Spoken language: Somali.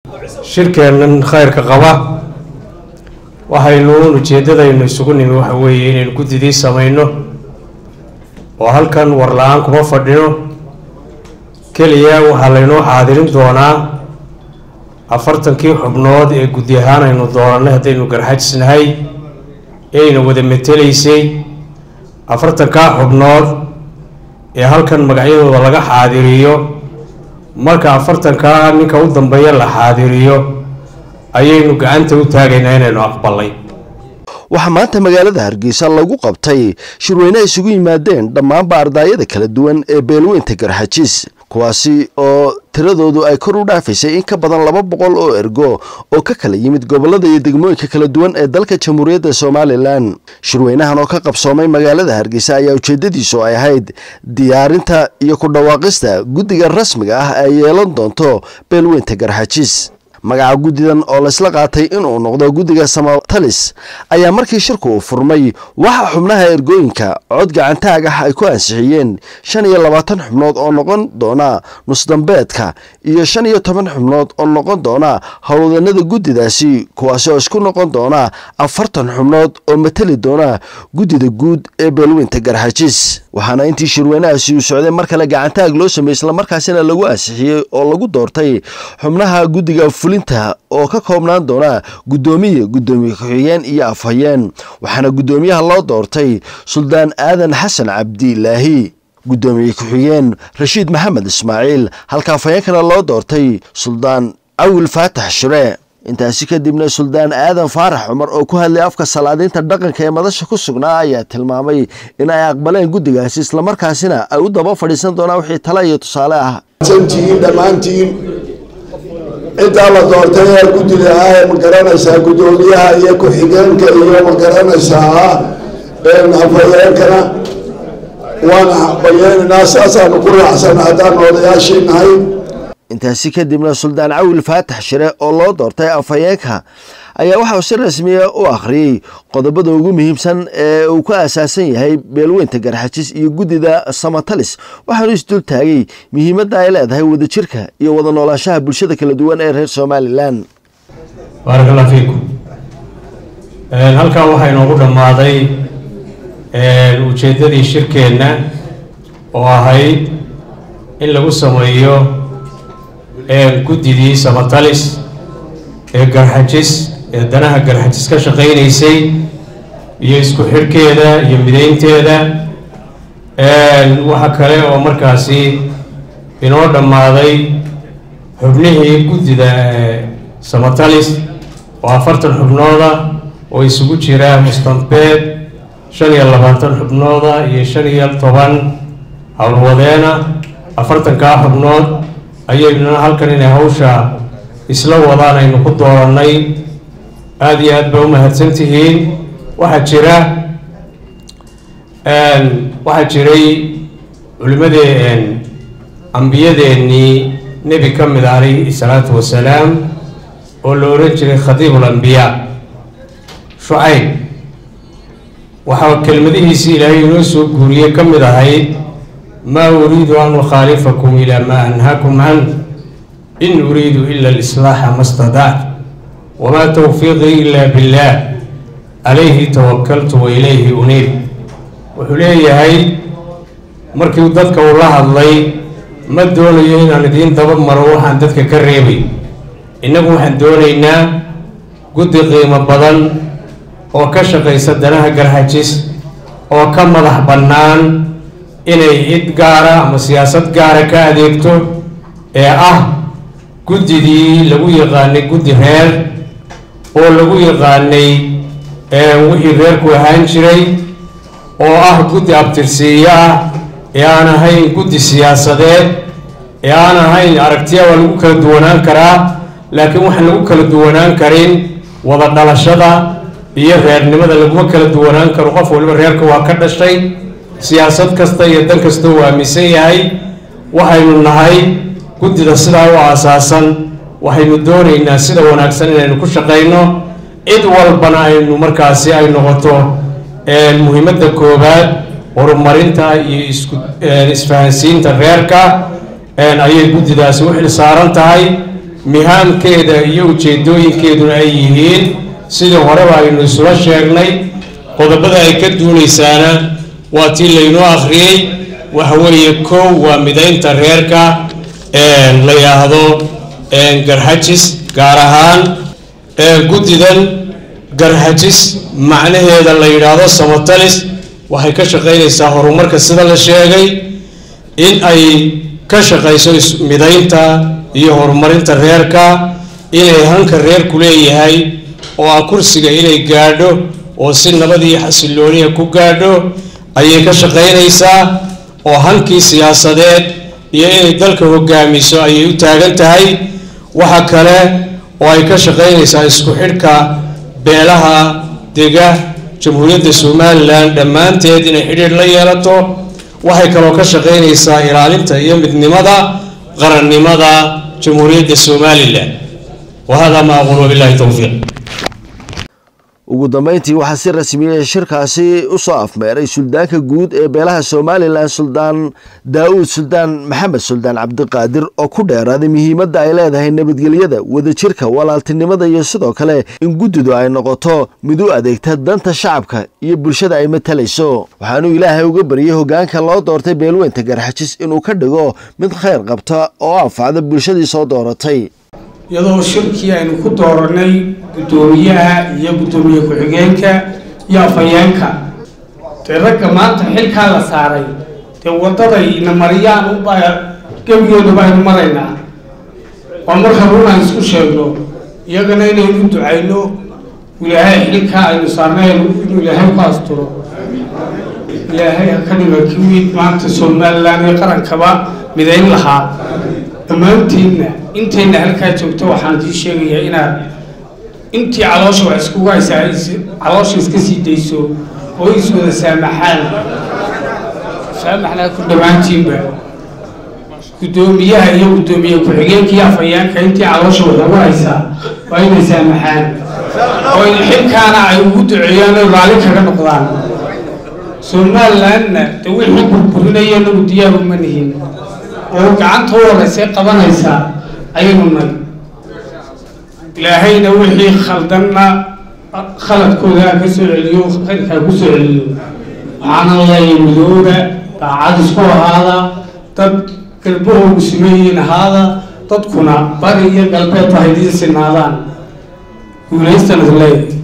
shirkeennan khayrka qaba waxaynu ujeeddadaynu isugu nimi waxa weeye inaynu guddidii samayno oo halkan war la-aan kuma fadhino keliya waxaa laynoo xaadirin doonaa afartankii xubnood ee guddi ahaan aynu doonannay haddaynu garxajisnahay eayna wada metelaysay afartankaa xubnood ee halkan magacyadooda laga xaadiriyo marka afartankaa ninka u dambeeya la xaadiriyo ayaynu gacanta u taagaynaa inaynu aqbalay waxaa maanta magaalada hargeysa lagu qabtay shirweyne isugu yimaadeen dhammaanba ardaayada kala duwan ee beelweynta garxajiis kuwaasi oo tiradoodu ay kor u dhaafaysay in ka badan laba boqol oo ergo oo ka kala yimid gobolada iyo degmooyinka kala duwan ee dalka jamhuuriyadda somalilan shirweynahan oo ka qabsoomay magaalada hargeysa ayaa ujeedadiisu ay ahayd diyaarinta iyo ku dhawaaqista guddiga rasmiga ah ay yeelan doonto beelweynta garxajiis magaca guddidan oo laysla qaatay inuu noqdo guddiga samatalis ayaa markii shirku uu furmay waxaa xubnaha ergooyinka cod gacantaag ah ay ku ansixiyeen shan iyo labaatan xubnood oo noqon doona nusdambeedka iyo shan iyo toban xubnood oo noqon doona howlwadanada guddidaasi kuwaasi oo isku noqon doona afartan xubnood oo mateli doona guddida guud ee beelweynta garxajiis waxaana intii shirweynahaasi uu socday mar kale gacantaag loo sameeyey islamarkaasina lagu ansixiyey oo lagu doortay xubnaha guddiga fulinta oo ka koobnaan doona guddoomiye guddoomiye ku-xigeen iyo afhayeen waxaana guddoomiyaha loo doortay suldaan aadan xasan cabdilaahi guddoomiye ku-xigeen rashiid maxamed ismaaciil halka afhayeenkana loo doortay suldaan cawil faatax shire intaasi kadibna suldaan aadan faarax cumar oo ku hadlay afka salaadiinta dhaqanka ee madasha ku sugnaa ayaa tilmaamay in ay aqbaleen guddigaasi islamarkaasina ay u daba fadhiisan doonaan wixii tale iyo tusaale ah dhammaantiin ciddaa la doortay ee guddida ah ee ma garanaysaa guddoomiyaha iyo ku-xigeenka iyo ma garanaysaa afhayeenkana waana bayeenaynaa saasaanu ku raacsana haddaan odayaashii nahay intaasi kadibna suldaan cawil faatax shire oo loo doortay afhayeenka ayaa waxauu si rasmiya u akhriyey qodobada ugu muhiimsan ee uu ku asaasan yahay beelweynta garxajis iyo guddida samatalis waxaanu isdul taagay muhiimadda ay leedahay wadajirka iyo wada noolaanshaha bulshada kala duwan ee reer somalilan baarak allah fiikum halkaa waxaa inoogu dhammaaday ujeeddadii shirkeenna oo ahayd in lagu sameeyo guddidii samatalis ee garxajis ee danaha garxajis ka shaqaynaysay iyo isku xidhkeeda iyo mideynteeda waxa kale oo markaasi inoo dhammaaday xubnihii guddida samatalis oo afartan xubnooda oo isugu jira mustambeed shan iyo labaatan xubnooda iyo shan iyo toban howlwadeena afartankaa xubnood ayaynuna halkan inay hawsha isla wadaan aynu ku doorannay aada iyo aad ba u mahadsan tihiin waxaa jira waxaa jiray culimmadee ambiyadeennii nebi ka mid ah calayhi salaatu wasalaam oo la ohan jiray khadiibul ambiyaa shucayb waxaa kelmadihiisii ilaahay inoo soo guuriyey ka mid ahayd maa uriidu an ukhaalifakum ilaa maa anhaakum can in uriidu ila alislaaxa ma stadactu wamaa towfiiqii ila billaah calayhi tawakaltu wa ilayhi uniib wuxuu leeyahay markii dadka uu la hadlay ma doonayo inaan idiin daba maro waxaan dadka ka reebay innagu waxaan doonaynaa guddi qiimo badan oo ka shaqaysa danaha garxajis oo ka madax bannaan inay cid gaara ama siyaasad gaara ka adeegto ee ah guddidii lagu yaqaanay guddi reer oo lagu yaqaanay wixii reerku ahaan jiray oo ah guddi abtirsiiyo ah ee aan ahayn guddi siyaasadeed ee aan ahayn aragtiya waa lagu kala duwanaan karaa laakiin waxaan lagu kala duwanaan karin wada dhalashada iyo reernimada laguma kala duwanaan karo qof waliba reerka waa ka dhashay siyaasad kasta iyo dan kasta uu aaminsan yahay waxaynu nahay guddida sidaa u aasaasan waxaynu doonaynaa sida wanaagsan inaynu ku shaqayno cid walbana aynu markaasi ay noqoto muhiimadda koowaad horumarinta iyo isku isfahansiinta reerka ayay guddidaasi u xil saaran tahay mihaamkeeda iyo ujeedooyinkeeduna ay yihiin sidii horeba aynu isula sheegnay qodobada ay ka duunaysaana waa tii laynoo akhriyey waxa weeye kow waa midaynta reerka la yidhaahdo garxajis gaar ahaan guddidan garxajis macnaheeda la yidhaahdo samatalis waxay ka shaqaynaysaa horumarka sida la sheegay in ay ka shaqayso midaynta iyo horumarinta reerka inay hanka reerku leeyahay oo ah kursiga inay gaadho oo si nabad iyo xasilooniya ku gaadho ayay ka shaqaynaysaa oo hankii siyaasadeed iyo inay dalka hogaamiso ayay u taagan tahay waxa kale oo ay ka shaqaynaysaa isku xidhka beelaha dega jamhuuriyadda somalilan dhammaanteed inay xidhiidh la yeelato waxay kaloo ka shaqaynaysaa ilaalinta iyo midnimada qarannimada jamhuuriyadda somalilan wa hada ma aqul wabillahi towfiiq ugu dambeyntii waxaa si rasmiya shirkaasi usoo afmeeray suldaanka guud ee beelaha somalilan suldaan daa-uud suldaan maxamed suldaan cabdiqaadir oo ku dheeraaday muhiimadda ay leedahay nabadgelyada wadajirka walaaltinimada iyo sidoo kale in guddidu ay noqoto mid u adeegta danta shacabka iyo bulshada ay matalayso waxaanuu ilaahay uga baryay hogaanka loo doortay beelweynta garxajis inuu ka dhigo mid khayr qabta oo anfacda bulshadii soo dooratay iyadoo shirkii aynu ku dooranay guddoomiyaha iyo guddoomiye ku-xigeenka iyo afhayeenka dee ragga maanta xilkaa la saaray dee waddaday ina mariyaan ubaa gebigeedu baynu maraynaa waa marka runaan isku sheegno iyagana inaynu ducayno ilaahay xilkaa aynu saarnay inuu ilaahay ku asturo ilaahay ha ka dhiga kiwii maanta somalilan iyo qarankaba midayn lahaa dhammaantiinna intayna halkaa joogto waxaan idii sheegayaa inaad intii caloosha wax iskugu haysaa caloosha iska sii dayso oo is wada saamaxaan saamaxnaa ku dhammaantiinba guddoomiyaha iyo guddoomiye ku-xigeenka iyo afhayeenka intii caloosha wax ugu haysaa waa inay saamaxaan oo xilkaana ay ugu duceeyaan oo raalli kaga noqdaan somalilandna de wixii burburinaya nagu diyaar uma nihin oo gacanta u horeysay qabanaysaa ayaynu nay ilaahayna wixii khaldanna khaladkooda ka soo celiyo khayrkaa ku soo celiyo waxaana leeyahay midooda daacad isku ahaada dad galbahoogu simeeyiin ahaada dadkuna bari iyo galbeed ba haydiin sinaadaan guulaystana leeyahay